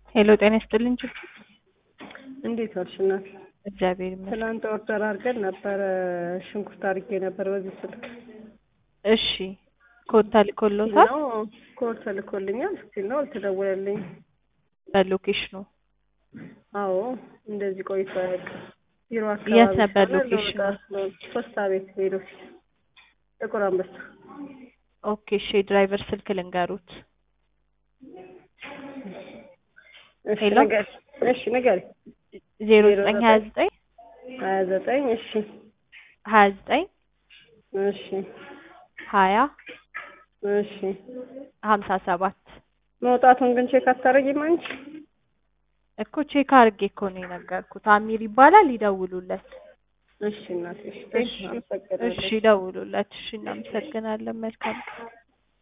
ሄሎ ጤና ይስጥልኝ ችግር እንዴት ዋልሽ እናት? እግዚአብሔር ይመስገን። ትናንት ኦርደር አድርገን ነበረ ሽንኩርት አድርጌ ነበር በዚህ ስልክ እሺ ኮድ ተልኮሎታል? ነው ኮድ ተልኮልኛል። ስቲል ነው አልተደወለልኝ። በሎኬሽኑ አዎ እንደዚህ ቆይቶ አያውቅም። ቢሮ አካባቢ የት ነበር ስለሆነ ሎኬሽኑ? ልወጣ ስለሆነ ፖስታ ቤት ሄዶ ጥቁር አንበሳ ኦኬ እሺ የድራይቨር ስልክ ልንገሩት። እሺ ሄሎ? ንገሪ። እሺ ንገሪ። ዜሮ ዘጠኝ ሀያ ዘጠኝ ሀያ ዘጠኝ እሺ ሀያ ዘጠኝ እሺ ሀያ እሺ ሀምሳ ሰባት መውጣቱን ግን ቼክ አታደርጊም አንቺ? እኮ ቼክ አድርጌ እኮ ነው የነገርኩት። አሚር ይባላል ይደውሉለት። እሺ እናቴ እሺ እሺ አመሰግናለሁ። እሺ ይደውሉለት። እሺ እናመሰግናለን። መልካም ቀን